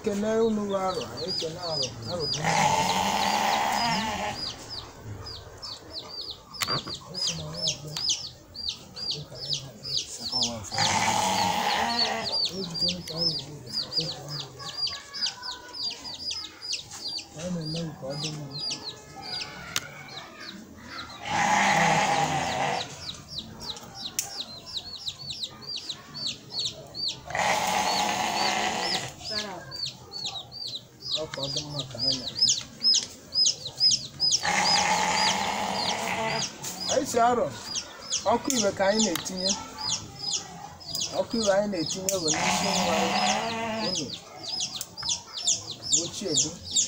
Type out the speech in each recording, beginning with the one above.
ekene unu bụ arọ anyị ekene arọ arọ bụ anyị na-eme nke ọ dị mma ọ ka ọ dị mma ka anyị na-eme anyị si arọ ọkụ iwe ka anyị na-etinye ọkụ iwe anyị na-etinye bụ n'isi nwa unu ochiedu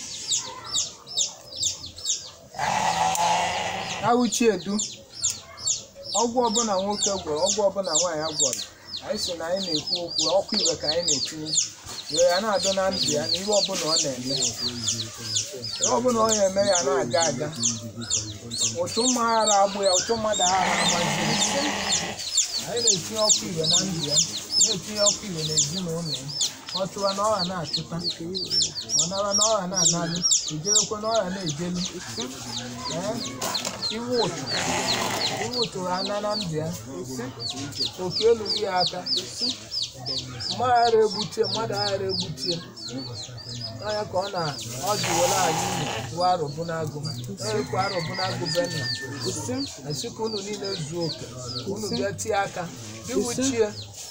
awụchiedu ọgwụ ọbụla nwoke gwọrọ ọgwụ ọbụla nwaanyị gwọrọ anyị si na anyị na-ekwu okwu ọkụ iwe ka anyị na-etinye wee ya na-adọ na ndụ ya na ihe ọbụla ọ na-eme ihe ọbụla ọ na-eme ya na-aga aga ụtụ mmaghara agbụ ya ụtụ mmadụ aghara agbaziri anyị na-etinye ọkụ iwe na ndụ ya na-etinye ọkụ iwe n'ezinụlọ ya ọ chụwa na ọha na-achụta ọ nara na ọha na-analụ ejewekwa na ọha na-ejelu ee iwe ụtụ iwe ụtụ ha na na ndụ ya oke elughị ya aka mmaghara egbutie mmadụ aghara egbutie n'anya ka ọ na ọ ji were anyị unu wa arụbụnagụ ekwe arụbụnagụ benna esi ka unu niile zuo oke ka unu bịa tie aka iwuchie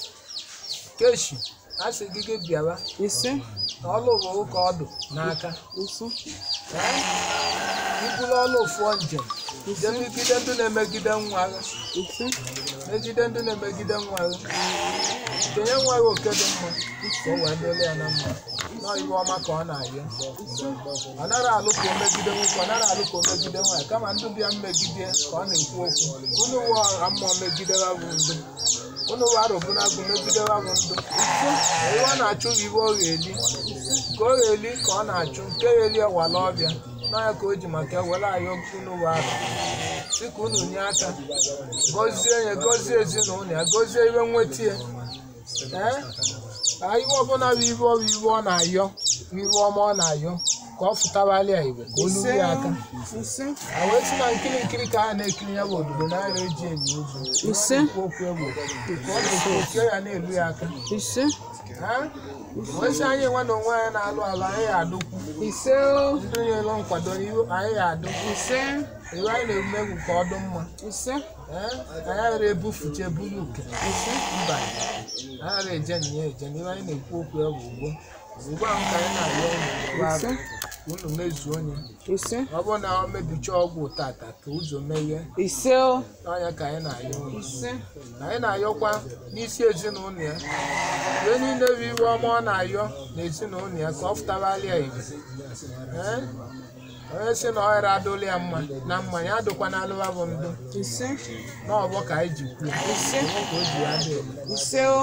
keshi a sị gị gị bịawa ise na ọlụ bụ ụka ọdụ n'aka ise Ee, ibulu ọlụ fụọ njem jee megide ndị na-emegide nwa agha ise megide ndị na-emegide nwa agha kenye nwa gị oke dị mma ka o wee dịrị ya na mma nọ iwe ọma ka ọ na-ayọ ọ nara alụ ka o megide nwoke ọ nara alụ ka o megide nwaanyị kama ndị bịa mmegide ka ọ na-ekwu okwu unu wụ ọha mmụọ megide ha bụ ndụ unu wụ arụbụnagụ megide ha bụ ndụ iwe ọ na-achụ bụ iwe ọ ga-eli ka ọ ga-eli ka ọ na-achụ nke ya eli ọwala ọbịa n'anya ka o ji maka ewere ayọ unu wụ arụ si ka unu nye aka gọzie ya gọzie ezinụlọ ya gọzie iwe nweta ya ee ka iwe ọbụla bụ iwe ọ bụ iwe ọ na-ayọ bụ iwe ọma ọ na-ayọ ka ọ fụtawali ya igwe ka o luru ya aka ise a wee si na nkiri nkiri ka a na-ekiri ya bụ obodo naira eji enyi ụzọ Ise. okwu okwu egbo ka ọ na-ekwu otie ya na-elu ya aka ise Ha? wee sị anyị nwe na onwe anyị na-alụ ala anyị ya adụkwu ise o ndị nyere nkwado n'ihu anyị ya adụkwu ise iwe anyị na-eme egwu ka ọ dị mma ise Ee, anyị aghara ebufuche buru uke mba anyị aghara eje na ya eje n'ihe anyị na-ekwu okwu ya bụ ugbo ugbo ahụ ka anyị na-arịọ unu ugbo ahụ, ise ka unu mezuo onye ise ọ bụrụ na ọ mebicha ọgwụ tata ka ụzọ meghee ise o n'anya ka anyị na-arịọ unu ise anyị na-ayọkwa n'isi ezinụlọ ya ihe niile bụ iwe ọma ọ na-ayọ n'ezinụlọ ya ka ọ fụtawali ya igwe Ee? onye si na ọ ghara adụla ya mma na mma ya adụkwa na alụwa bụ ndụ ise n'ọbọ ka anyị ji kwuo ise ka o ji ya dị elu ise o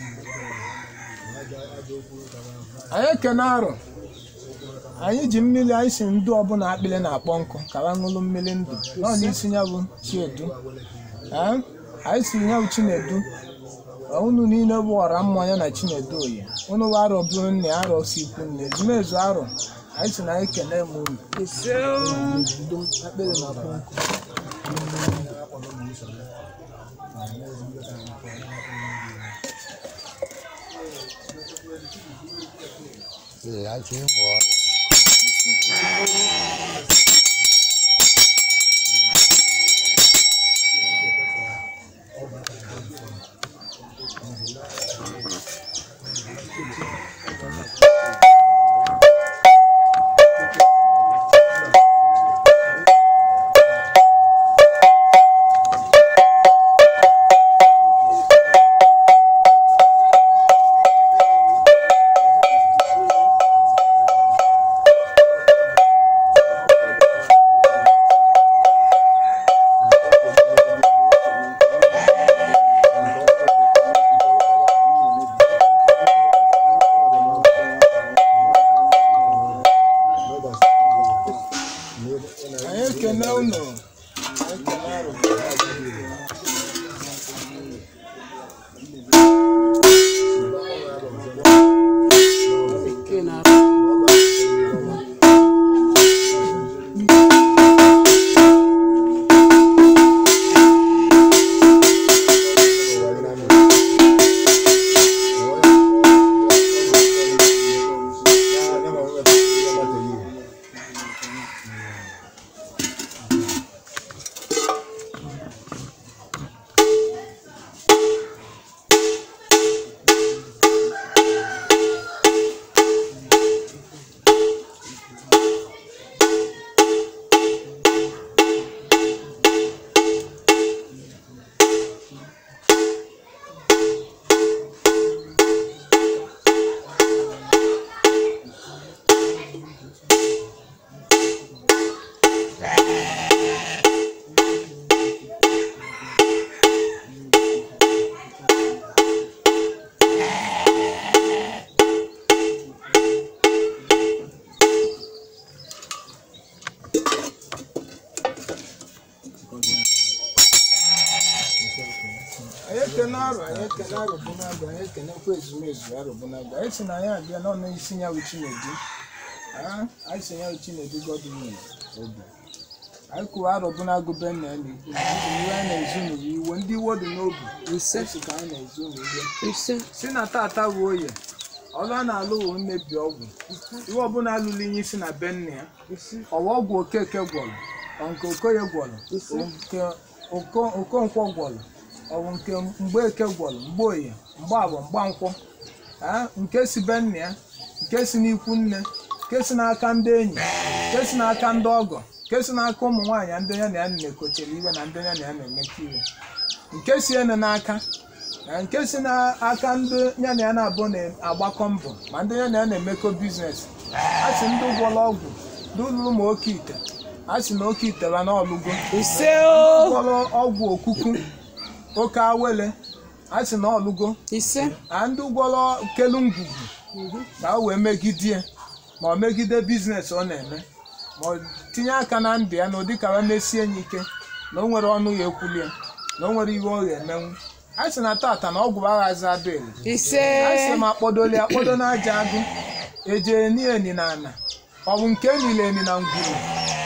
anyị ekene arọ anyị ji mmiri anyị si ndụ ọbụla akpịrị na-akpọ nkụ ka ha ṅụrụ mmiri ndụ nọ n'isi ya bụ chiedu Ee, anyị si ya bụ chinedu Ọ unu niile bụ ọra mmanya na chinedu oyi unu bụ arọ bụrụ nne arọ si ikwu nne ezumezu arọ anyị si na anyị kene m unu ise o Ndụ akpịrị na-akpọ nkụ Sì, anche io vuole. ekene arụ anyị ekene arụbụnagụ anyị ekenekwa ezumezu arụbụnagụ anyị si na anyị abịa n'ọnụ isi ya bụ chinedu Ah, anyị si ya bụ chinedu gọọmenti obi anyị kwuru arụbụnagụ be nna ya na-ekwu na iwe anyị na-ezu n'uwe iwe ndị iwe dị n'obi ise esi ka anyị na-ezu n'uwe ise si na tata wuo ya ọlụ a na-alụ wụ mmebi ọgwụ iwe ọbụla alụlụ inye isi na be nna ya ise ọwa ọgwụ okeke gwọrọ ọ nke okoye gwọrọ Ise. ọ nke Oko- okonkwo gwọrọ ọ bụ nke mgbeke gwọrọ mgbeoye mgbaabọ mgbankwọ Ah, nke si be nna ya nke si n'ikwu nne nke si n'aka ndị enyi nke si n'aka ndị ọgọ nke si n'aka ụmụ nwaanyị ndị ya na ya na-ekotere iwe na ndị ya na ya na-emekọ iwe nke si ene n'aka na nke si n'aka ndị ya na ya na-abụ na-agbakọ mbọ ma ndị ya na ya na-emekọ biznes a sị ndị gwọrọ ọgwụ ndị lụrụ ma oke ite a sị na oke ite ba n'ọlụgo ise o gwọrọ ọgwụ okuku oke awele a sị na ọlụgo ise na ndị gwọrọ kelu ngwugwu ka o wee megidie ma ọ megide biznes ọ na-eme ma ọ tinye aka na ndụ ya na ụdị ka mesie ya ike na o nwere ọnụ ya ekwuli ya na o nwere iwe ọ ga-emenwu a sị na tata na ọgwụ aghazi adụ ele ise a sị ma akpọdoli akpọdo n'aja agụ eje eni eni na ana ọ bụ nke enile eni na ngwuru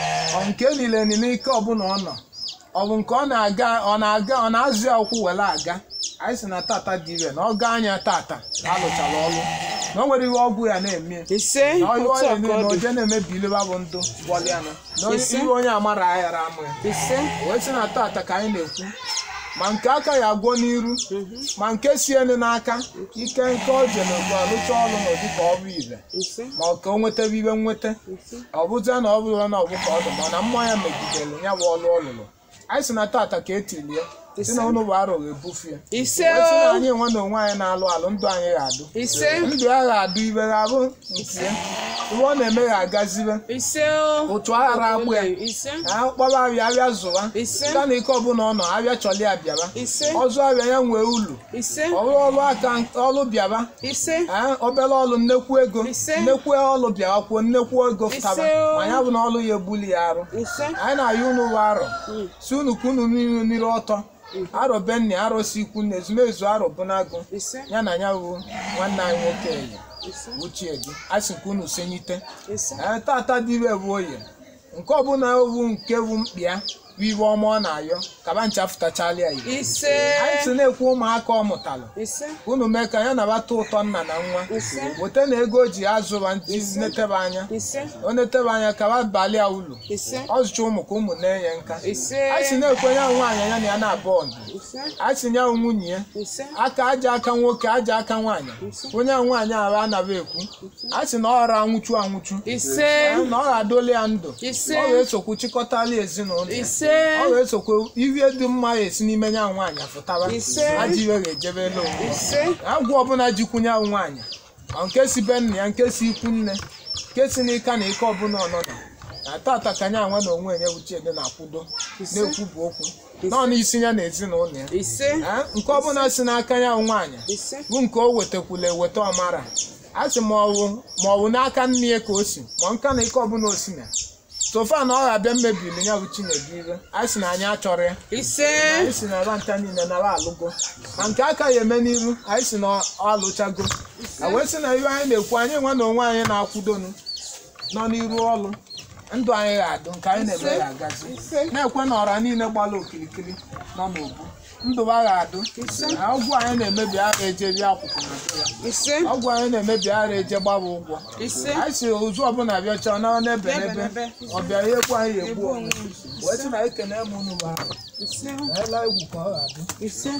ọ bụ nke enile eni n'ike ọbụla ọ nọ ọ bụ nke ọ na-aga ọ na-aga ọ na-azụ ya ụkwụ were aga anyị sị na tata dị ire na ọ gaa anya tata alụchara ọrụ na o nwere ihe ọgwụ ya na-eme ise na ọyị otu ọya ọka niile ọ na dị oje na-emebi ileba bụ ndụ gwọlịanụ na onye- Ise. ihe onye amara aghara amụ ya ise wee sị na tata ka anyị na-ekwu ma nke aka ya agwọ n'iru ma nke si enu n'aka ike nke o ji n'ugbu alụcha ọrụ n'ụdị ka ọ bụ ire ise ma ọ ka o nwetara ibe nweta ise ọ bụzie na ọ bụrụ na ọ bụ ka ọ dị mana mmụọ ya megidere ya bụ ọlụ ọ lụrụ anyị sị na tata ka etilie si na ụnụ bụ arọ ga-ebufie ise wee sị na o anyị nwe na onwe anyị na-alụ alụ ndụ anyị ga-adụ ise ndụ ya ga-adụ ibe ga-abụ nke ya iwe ọ na-eme ga-agazibe ise o otu aghara agbụ ya ise a kpọrọ abịa abịa zụwa ise ka na ike ọbụla ọ nọ abịa chọli ya bịaba ise ọzọ abịa ya nwee ulu ise ọrụ ọrụ aka ọrụ bịaba ise ee, obere ọrụ nnekwu ego Ise. nnekwu ọrụ bịawakwuo nnekwu ego fụtaba Ise o. ma ya bụ na ọrụ ya ebuli ya arụ ise anyị na-ayọ unu bụ arọ si unu ka unu niile nire ọtọ arọ benni arọ si ikwu na ezumezu arọ bụnagụ ise ya na ya bụ nwanne anyị nwoke eyi ise ochie gị a sị ka unu senyite ise ee tata dị ire bụ oye nke ọbụla owu nke bụ mkpịa bụ ibe ọma ọ na-ayọ kaba ncha fụtachala ya ihe ise anyị si na-ekwu ụmụaka ọ mụtalụ ise unu mee ka ya nabata ụtọ nna na nwa ise weta na ego o ji azụba ndị netebe anya ise o netebe anya kaba balịa ulu ise ọ zụcha ụmụ ka ụmụ na-enye nka ise anyị si na-ekwe ya nwaanyị ya na ya na-abụ ndụ ise anyị si ya nwunye ya ise aka aja aka nwoke aja aka nwaanyị onye ahụ nwaanyị ahụ anaghị ekwu a sị na ọ ghara anwụchu anwụchu ise na ọ ga-adoli ya ndụ Ise. ọ ga-esokwu chịkọtala ezinụlọ ya. ise ọ ga-esokwu ihe dị mma ya esi n'ime ya nwaanyị fụtaba Ise. ajọ iwe ga-ejebe elu onwe ise agwụ ọbụla jikwunye ahụ nwaanyị ọ nke si be nna ya nke si ikwu nne nke si n'ika na ike ọbụla ọnọdụ na tata ka nya nwa na onwe enye uchiede na-akwudo na-ekwubu okwu nọ n'isi ya na ezinụlọ ya ise Ee, nke ọbụla si n'aka ya bụ nwaanyị ise bụ nke o wetakwula eweta ọmara a sị ma ọwụ ma ọ bụ n'aka nne ya ka o si ma nka na ike ọbụla o si na sofa na ọ ga-abịa mmebiri ya bụ chinedu ire a sị na anyị achọrọ ya ise anyị si na aba nta niile nara alụgo ma nke aka ya eme n'iru anyị si na ọ alụchago a wee sị na ihe anyị na-ekwu anyị nwa na onwe anyị na-akwudonu nọ n'iru ọlụ ndụ anyị ga-adụ nke anyị na-eme ya agazi ise na-ekwe na ọra niile gbara okirikiri nọ n'obu ndụ ha ga-adụ na ọgwụ anyị na-emebi ara eje bịa akwụkwọ na be ya ise ọgwụ anyị na-emebi ara eje gbaba ụgwọ ise anyị si ozu ọbụla bịacha ọ nara n'ebe n'ebe N'ebe, ọ bịara ya ekwu anyị egbu Egbu onwe onwe. wee sị na ekene m unu bụ ahụ ise ela egwu ka ọ ga-adụ ise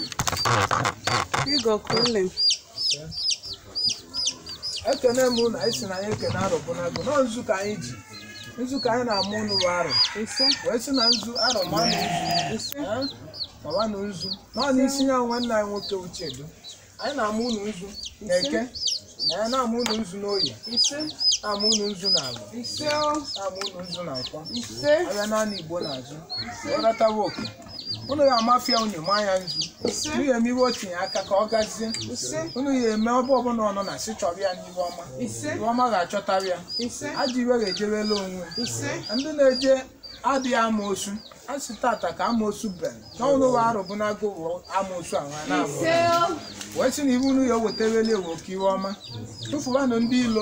ịgọ kule ekene m unu anyị si na anyị ekene arụbụnago nọ nzu ka anyị ji nzu ka anyị na-amụ unu bụ arụ ise wee sị na nzu arọ ma na nzu ise Eh? mawa na nzu nọ n'isi ya nwanne anyị nwoke uchedu anyị na-amụ unu nzu na eke anyị na-amụ unu nzu n'oyi ise na-amụ unu nzu na agba ise o na-amụ unu nzu na nkwọ ise abịa naanị igbo n'azụ ịghọtawa oke unu ya amafia unu ma ya nzu ise unu ya eme iwe otinye aka ka ọ gazie ise unu ya eme ọbụ ọbụla ọ nọ na si chọrọ ya n'ihe ọma ise ihe ọma ga-achọtara ya ise ajọ iwe ga-ejebela onwe ise ndị na-eje adịghị ama osu a sị tata ka amoosu bere n'ọnụ ụwa arụbụnago amoosu ahụ a na-abụ wee sị na ibu unu ya eweteweli ewu oke iwe ọma tụfuwanụ ndị ilo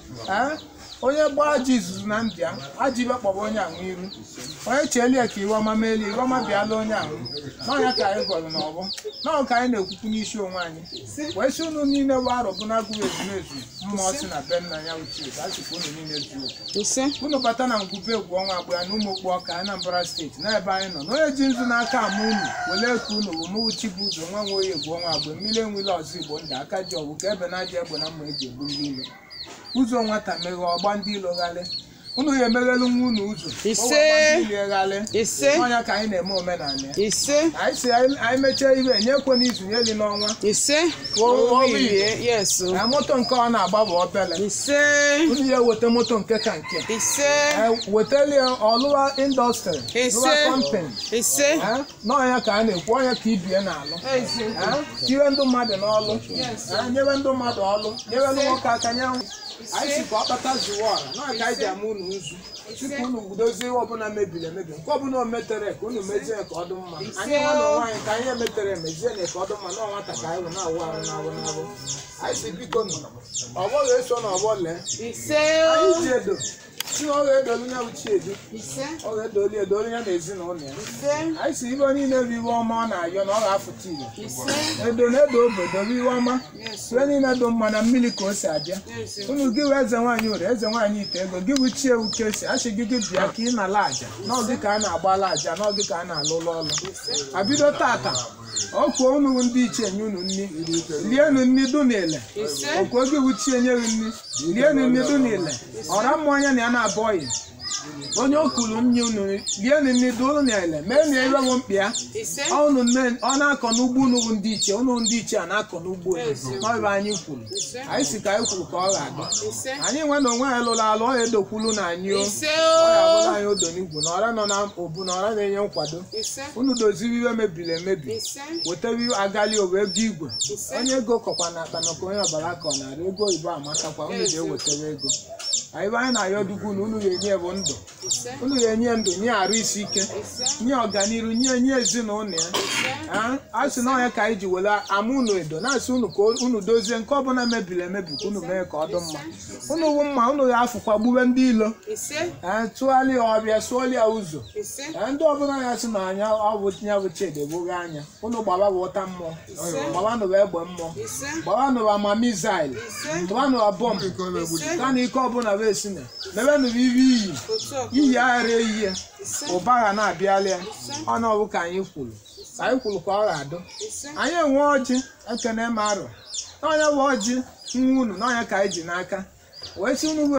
ee onye gbaa ji izuzu na ndị a aji ibe kpọba onye ahụ iru onye chelie ka iwe ọma meeli iwe ọma bịala onye ahụ n'ọnya ka anyị gọrọ n'ọgbọ n'ọ ka anyị na-ekwukwu n'isi onwe anyị wee sị unu niile bụ arọ bụ na-agụghị ezumezu mmụọ si na be nna ya ochie ka a sịkwa unu niile zuo okwu ise unu bata na ngwube egwu ọnwa agba ya na ụmụ okpu ọka Anambra steeti n'ebe anyị nọ n'onye ji nzu n'aka ama unu wele ka unu bụ mụwuchi bụ ụzọ nwa nwe oyi egwu ọnwa agba mmiri enwele ọzọ igbo ndị aka ji ọgwụ ka ebe na-aja egbe na mma eji egbu ndị ilo ụzọ nwata meghe ọgba ndị ilo ghalị unu ya emeghelu nwa unu ụzọ Ise. o wee gba ndị ilo ghalị ise n'ọnya ka anyị na-eme omenala ya ise anyị si anyị anyị mechaa ibe nyekwe n'izu nyeli n'ọnwa ise Wo- wo- orie yes o. na moto nke ọ na-agba bụ obele ise unu ya eweta moto nke ka nke ise wetali ọlụwa indọstrị Ise. lụwa kọmpani ise n'ọnya ka a na-ekwu ọnya ka ibie na-alụ eze Eh, tiwe ndị mmadụ n'ọlụ Eh, nyewe ndị mmadụ ọlụ nyewelu nwoke aka nyanwụ anyị si ka ọ kpata zuwa ọra n'ọnya ka anyị ji ama unu nzu tupu unu gudozie ihe ọbụla mebiri emebi nke ọbụla o metere ka unu mezie ka ọ dị mma anyị nwa na onwe anyị ka anyị emetere emezie na ka ọ dị mma na nwata ka anyị wụ na-awụ arụ na-awụ na-awụ anyị si biko nụ ọgbọ ga-eso na ọgbọ lee ise anyị ji edo si na ọ ga-edolu ya uchi edu ise ọ ga-edoli edolu ya na ezinụlọ ya ise anyị si ibe niile bụ iwe ọma ọ na-ayọ na ọ ga-afụta ire ise edo na edo obodo bụ iwe ọma yes iwe niile dị mma na mmiri ka o si abịa yes unu gị wee eze nwaanyị ure eze nwaanyị ite ego gị bụ chi ewu ka esi achị gị gị bịa ka ị na-ala aja n'oge ka a na-agbala aja n'oge ka a na-alụ ụlọ ọlụ abido tata ọkwuo unu bụ ndị ichie nye unu nri lienu nri dụ n'ile ise okwu gị bụ chi enyeghị nri lienu nri dụ n'ile ọra mmụọ anya na ya na-abọghị onye o kwuru nri unu lienu nri dụ n'ile mee na ewewo mkpi ya ise unu nne ọ na-akọ n'ugbo unu bụ ndị ichie unu ndị ichie a na-akọ n'ugbo n'ọbụ anyị kwuru anyị si ka anyị kwuru ka ọ ga-adị ise anyị nwe na onwe anyị lụrụ alụ ọ ya edokwulu na anyị o ise ọ ya o bụrụ anyị odo n'igwu na ọra nọ na obu na ọra na-enye nkwado ise unu doziri iwe mebiri emebi ise wetara iwe agali owe ego igwe ise onye ego kọkwa na akpa nakwa onye ọbara ka ọ narị ego oyibo amatakwa unu ga-ewetara ego anyị bụ anyị na-ayọ dugwu na unu ga-enye bụ ndụ ise unu ga-enye ndụ nye arụ isi ike ise nye ọganiru nye nye ezinụlọ ya Ah, a sị na ọnya ka anyị ji were ama unu edo na-asị unu ka unu dozie nke ọbụla mebiri emebi ka unu mee ka ọ dị mma unu wụ mma unu ga-afụkwa gbube ndị ilo ise Eh, tụgharịa ya ọbịa sụọlịa ya ụzọ ise Eh, ndị ọbụla ya sị na anya ọ bụ ya bụ chede gboghe anya unu gbaba bụ ụta mmụọ gbabanụ bụ egbe mmụọ ise gbabanụ bụ ama mizail ise gbabanụ bụ bọmbụ ise ka na ike ọbụla bụ esi na mebenụ bụ ibe iyi otu ọkụ iyi aghara eyi ya ise ụba ga na-abịala ya ọnụ ọbụ ka anyị kwuru ka anyị kwuru ka ọ ga-adụ ise anyị enwe ọjị ekene m arọ n'ọnya bụ ọjị nwa unu n'ọnya ka anyị ji n'aka wee si unu